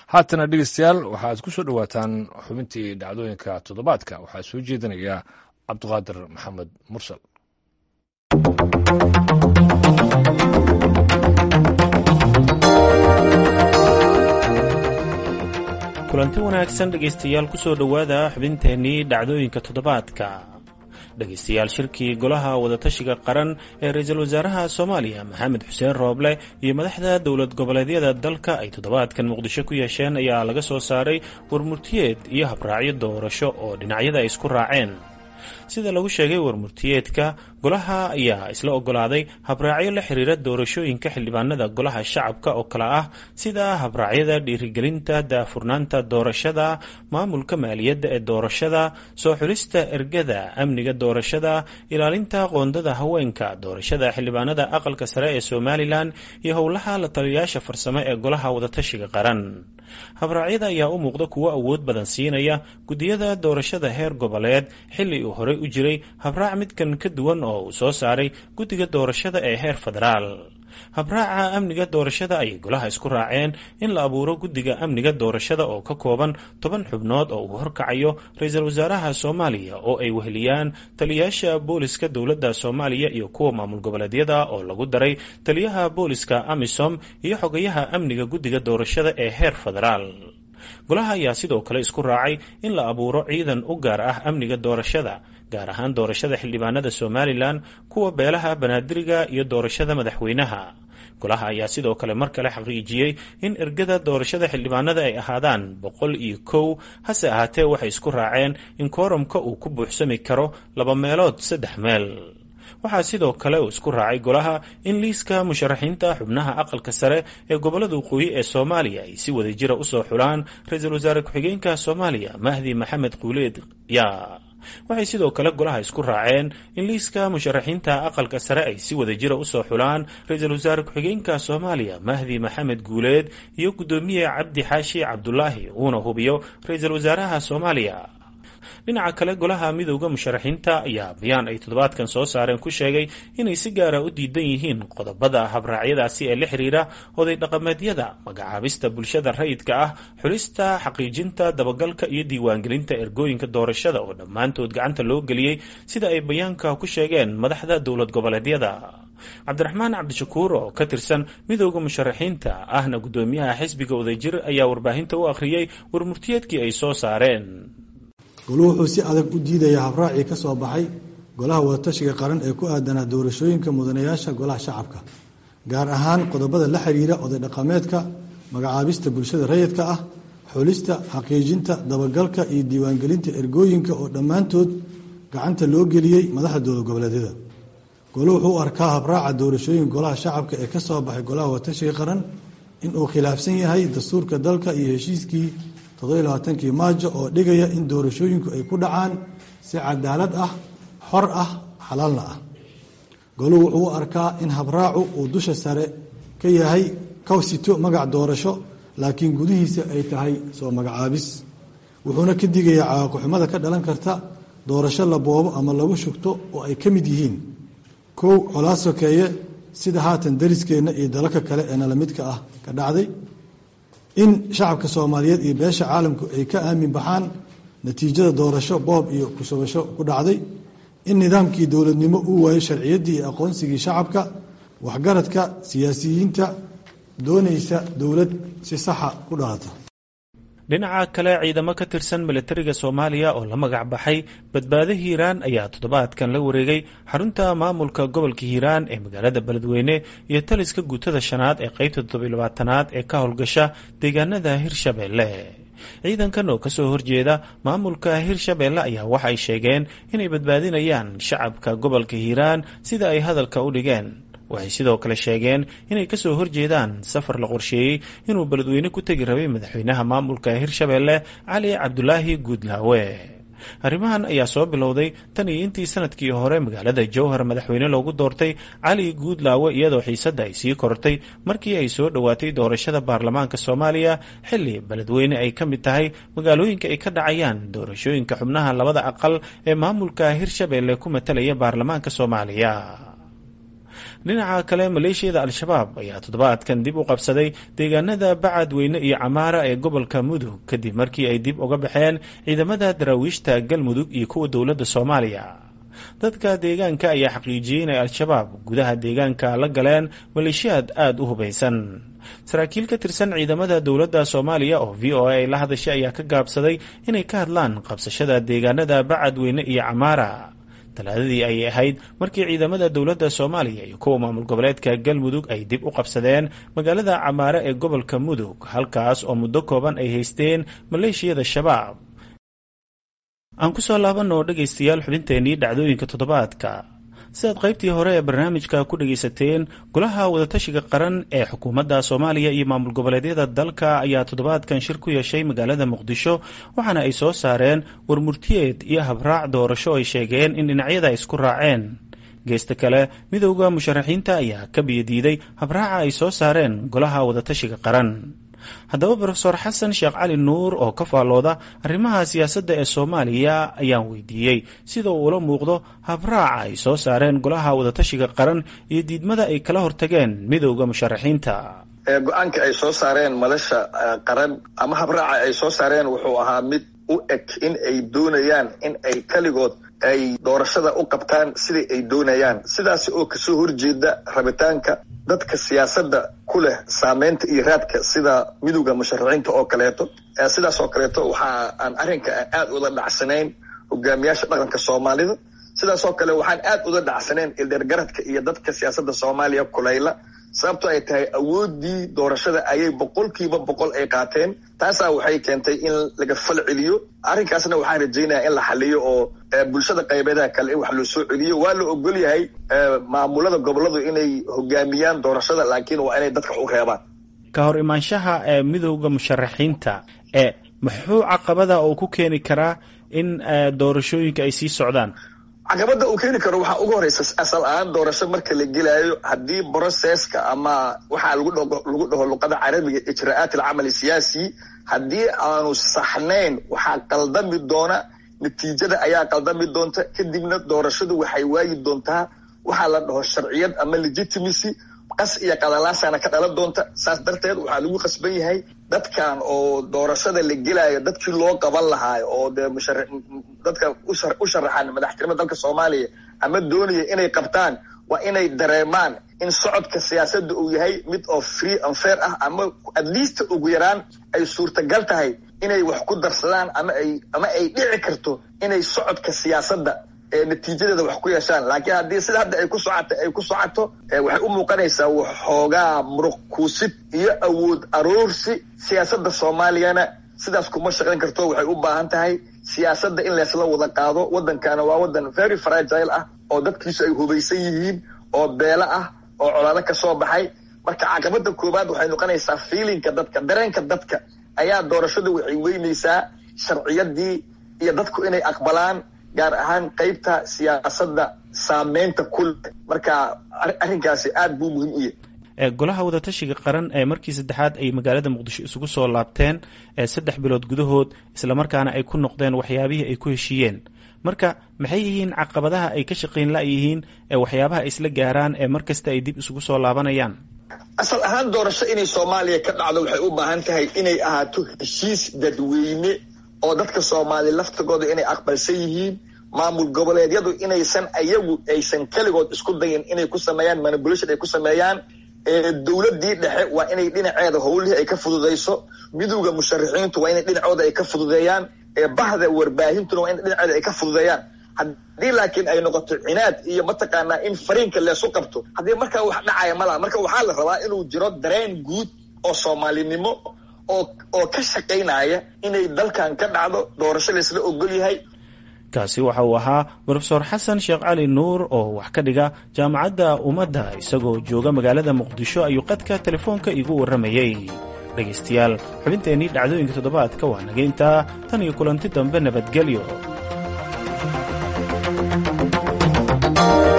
haatana dhegeystayaal waxaad ku soo dhowaataan xubintii dhacdooyinka toddobaadka waxaa soo jeedinaya cabdiqaadir maxamed mursal kulanti wanaagsan dhegaystayaal kusoo dhowaada xubinteennii dhacdooyinka toddobaadka dhegaystayaal shirkii golaha wadatashiga qaran ee ra-iisul wasaaraha soomaaliya maxamed xuseen rooble iyo madaxda dowlad goboleedyada dalka ay toddobaadkan muqdisho ku yeesheen ayaa laga soo saaray warmurtiyeed iyo habraacyo doorasho oo dhinacyada ay isku raaceen sida lagu sheegay warmurtiyeedka golaha ayaa isla ogolaaday habraacyo la xiriira doorashooyinka xildhibaanada golaha shacabka oo kale ah sida habraacyada dhiirigelinta daafurnaanta doorashada maamulka maaliyadda ee doorashada soo xulista ergada amniga doorashada ilaalinta qoondada haweenka doorashada xildhibaanada aqalka sare ee somalilan iyo howlaha la taliyayaasha farsamo ee golaha wadatashiga qaran habraacyada ayaa u muuqda kuwo awood badan siinaya guddiyada doorashada heer goboleed xilli uu horey u jiray habraac midkan ka duwan oo uu soo saaray guddiga doorashada ee heer federaal habraaca amniga doorashada ayay golaha isku raaceen in la abuuro guddiga amniga doorashada oo ka kooban toban xubnood oo uu horkacayo ra-iisul wasaaraha soomaaliya oo ay weheliyaan taliyayaasha booliska dowladda soomaaliya iyo kuwa maamul goboleedyada oo lagu daray taliyaha booliska amisom iyo xogayaha amniga guddiga doorashada ee heer federaal golaha ayaa sidoo kale isku raacay in la abuuro ciidan u gaar ah amniga doorashada gaar ahaan doorashada xildhibaanada somalilan kuwa beelaha banaadiriga iyo doorashada madaxweynaha golaha ayaa sidoo kale mar kale xaqiijiyey in ergada doorashada xildhibaanada ay ahaadaan boqol iyo kow hase ahaatee waxay isku raaceen in kooramka uu ku buuxsami karo laba meelood saddex meel waxaa sidoo kale uu isku raacay golaha in liiska musharaxiinta xubnaha aqalka sare ee gobolada waqooyi ee soomaaliya ay si wada jira usoo xulaan ra-iisul wasaare ku-xigeenka soomaaliya mahdi maxamed quuleed yaa waxay sidoo kale golaha isku raaceen in liiska musharaxiinta aqalka sare ay si wada jira usoo xulaan ra-iisul wasaare ku-xigeenka soomaaliya mahdi maxamed guuleed iyo guddoomiye cabdi xaashi cabdulaahi uuna hubiyo ra-iisul wasaaraha soomaaliya dhinaca kale golaha midooda musharaxiinta ayaa bayaan ay toddobaadkan soo saareen ku sheegay inay si gaara u diidan yihiin qodobada habraacyadaasi ee la xiriira oday dhaqameedyada magacaabista bulshada rayidka ah xulista xaqiijinta dabagalka iyo diiwaangelinta ergooyinka doorashada oo dhammaantood gacanta loo geliyey sida ay bayaanka ku sheegeen madaxda dowlad goboleedyada cabdiraxmaan cabdishakuur oo ka tirsan midooda musharaxiinta ahna guddoomiyaha xisbiga wadajir ayaa warbaahinta u akhriyey warmurtiyeedkii ay soo saareen goluhu wuxuu si adag u diidayaa habraacii ka soo baxay golaha wadatashiga qaran ee ku aadanaa doorashooyinka mudanayaasha golaha shacabka gaar ahaan qodobada la xiriira oday dhaqameedka magacaabista bulshada rayidka ah xulista xaqiijinta dabagalka iyo diiwaangelinta ergooyinka oo dhammaantood gacanta loo geliyey madaxda dowlad goboleedyada goluhu wuxuu u arkaa habraaca doorashooyinka golaha shacabka ee ka soo baxay golaha wadatashiga qaran inuu khilaafsan yahay dastuurka dalka iyo heshiiskii toddobailabaatankii maajo oo dhigaya in doorashooyinku ay ku dhacaan si cadaalad ah xor ah xalaalna ah goluhu wuxuu u arkaa in habraacu uu dusha sare ka yahay ka sito magac doorasho laakiin gudihiisa ay tahay soo magacaabis wuxuuna ka digayaa cawaaqixumada ka dhalan karta doorasho la boobo ama lagu shugto oo ay ka mid yihiin kow colaad sokeeye sida haatan dariskeenna iyo dalalka kale ee nala midka ah ka dhacday in shacabka soomaaliyeed iyo beesha caalamku ay ka aamin baxaan natiijada doorasho boob iyo kushubasho ku dhacday in nidaamkii dowladnimo uu waayo sharciyaddii iyo aqoonsigii shacabka waxgaradka siyaasiyiinta doonaysa dowlad si saxa ku dhalata dhinaca kale ciidamo ka tirsan milatariga soomaaliya oo la magac baxay badbaado hiiraan ayaa toddobaadkan la wareegay xarunta maamulka gobolka hiiraan ee magaalada beledweyne iyo taliska guutada shanaad ee qeybta toddobaylabaatanaad ee ka howlgasha deegaanada hirshabeelle ciidankan oo kasoo horjeeda maamulka hirshabeelle ayaa waxa ay sheegeen inay badbaadinayaan shacabka gobolka hiiraan sida ay hadalka u dhigeen waxay sidoo kale sheegeen inay kasoo horjeedaan safar la qorsheeyey inuu beledweyne ku tegi rabay madaxweynaha maamulka hirshabeelle cali cabdulaahi guudlaawe arrimahan ayaa soo bilowday tan iyo intii sanadkii hore magaalada jowhar madaxweyne loogu doortay cali guudlaawe iyadoo xiisadda ay sii kortay markii ay soo dhowaatay doorashada baarlamaanka soomaaliya xilli beledweyne ay ka mid tahay magaalooyinka ay ka dhacayaan doorashooyinka xubnaha labada aqal ee maamulka hirshabeelle ku matalaya baarlamaanka soomaaliya dhinaca kale maleeshiyada al-shabaab ayaa toddobaadkan dib u qabsaday deegaanada bacadweyne iyo camaara ee gobolka mudug kadib markii ay dib uga baxeen ciidamada daraawiishta galmudug iyo kuwa dowladda soomaaliya dadka deegaanka ayaa xaqiijiyey inay al-shabaab gudaha deegaanka la galeen maleeshiyaad aada u hubaysan saraakiil ka tirsan ciidamada dowladda soomaaliya oo v o a ay la hadashay ayaa ka gaabsaday inay ka hadlaan qabsashada deegaanada bacadweyne iyo camaara talaadadii ayay ahayd markii ciidamada dowladda soomaaliya iyo kuwa maamul goboleedka galmudug ay dib u qabsadeen magaalada camaare ee gobolka mudug halkaas oo muddo kooban ay haysteen maleeshiyada shabaab aan ku soo laabanoo dhegaystayaal xubinteennii dhacdooyinka toddobaadka sidaad qaybtii hore ee barnaamijka ku dhegaysateen golaha wadatashiga qaran ee xukuumadda soomaaliya iyo maamul goboleedyada dalka ayaa toddobaadkan shir ku yeeshay magaalada muqdisho waxaana ay soo saareen warmurtiyeed iyo habraac doorasho ay sheegeen in dhinacyada ay isku raaceen geesta kale midowda musharaxiinta ayaa ka biyadiiday habraaca ay soo saareen golaha wadatashiga qaran haddaba rofeor xasan sheekh cali nuur oo ka faallooda arrimaha siyaasadda ee soomaaliya ayaan weydiiyey sida uu ula muuqdo habraaca ay soo saareen golaha wadatashiga qaran iyo diidmada ay kala hortageen midowda musharaxiinta go-aanka ay soo saareen madasha qaran ama habraaca ay soo saareen wuxuu ahaa mid u eg in ay doonayaan in ay keligood ay doorashada u qabtaan siday ay doonayaan sidaasi oo kasoo horjeeda rabitaanka dadka siyaasadda ku leh saameynta iyo raadka sida midowda musharaxiinta oo kaleeto sidaas oo kaleeto waxa aan arrinka aad ula dhacsanayn hogaamiyaasha dhaqanka soomaalida sidaas oo kale waxaan aad ula dhacsanayn ildeergaradka iyo dadka siyaasadda soomaaliya kulayla sababto ay tahay awoodii doorashada ayay boqolkiiba boqol ay qaateen taasaa waxay keentay in laga fal celiyo arrinkaasna waxaan rajaynaya in la xaliyo oo bulshada qaybeedaha kale in wax loo soo celiyo waa la ogol yahay maamulada goboladu inay hogaamiyaan doorashada laakiin waa inay dadka u reebaan ka hor imaanshaha ee midowda musharaxiinta ee muxuu caqabada oo ku keeni karaa in doorashooyinka ay sii socdaan caqabada uu keeni karo waxaa ugu horeysa asal ahaan doorasho marka la gelaayo haddii broceska ama waxaa lagu lagu dhaho luqada carabiga ijra'aat alcamali siyaasi haddii aanu saxnayn waxaa qaldami doona natiijada ayaa qaldami doonta kadibna doorashadu waxay waayi doontaa waxaa la dhaho sharciyad ama legitimacy qas iyo qadalaasana ka dhalan doonta saas darteed waxaa lagu qasban yahay dadkan oo doorashada la gelaayo dadkii loo qaban lahaayo oo dee mushara dadka u sharaxan madaxtinimada dalka soomaaliya ama doonaya inay qabtaan waa inay dareemaan in socodka siyaasadda uu yahay mid oo free and fair ah ama at least ugu yaraan ay suurtagal tahay inay wax ku darsadaan ama ay ama ay dhici karto inay socodka siyaasadda natiijadeeda wax ku yeeshaan laakiin haddii sida hadda ay ku socoto ay ku socoto waxay u muuqanaysaa waxoogaa muruq kuusid iyo awood aroorsi siyaasadda soomaaliyana sidaas kuma shaqayn karto waxay u baahan tahay siyaasadda in leesla wada qaado waddankana waa waddan very fragile ah oo dadkiisu ay hubaysan yihiin oo beelo ah oo colaado ka soo baxay marka caqabada koowaad waxay noqonaysaa fiilinka dadka dareenka dadka ayaa doorashadu waxay weynaysaa sharciyadii iyo dadku inay aqbalaan gaar ahaan qaybta siyaasadda saameynta kule marka arrinkaasi aada buu muhiim u yahay golaha wadatashiga qaran ee markii saddexaad ay magaalada muqdisho isugu soo laabteen saddex bilood gudahood islamarkaana ay ku noqdeen waxyaabihii ay ku heshiiyeen marka maxay yihiin caqabadaha ay ka shaqayn la-yihiin ee waxyaabaha ay isla gaaraan ee mar kasta ay dib isugu soo laabanayaan asal ahaan doorasho inay soomaaliya ka dhacdo waxay u baahan tahay inay ahaato heshiis dadweyne oo dadka soomaaliya laftigooda inay aqbalsan yihiin maamul goboleedyadu inaysan ayagu aysan keligood isku dayin inay ku sameeyaan manipulation ay ku sameeyaan dowladii dhexe waa inay dhinaceeda howlihii ay ka fududayso midowda musharaxiintu waa inay dhinacooda ay ka fududeeyaan bahda warbaahintuna waa in dhinaceeda ay ka fududeeyaan haddii laakiin ay noqoto cinaad iyo mataqaanaa in fariinka leesu qabto haddii markaa wax dhacaya malaha marka waxaa la rabaa inuu jiro dareen guud oo soomaalinimo oo oo ka shaqaynaya inay dalkan ka dhacdo doorasho laysla ogol yahay kaasi waxa uu ahaa rofeor xasan sheekh cali nuur oo wax ka dhiga jaamacadda ummadda isagoo jooga magaalada muqdisho ayuu qadka telefoonka iigu warramayey dhegaystayaal xubinteennii dhacdooyinka toddobaadka waa naga intaa tan iyo kulanti dambe nabadgelyo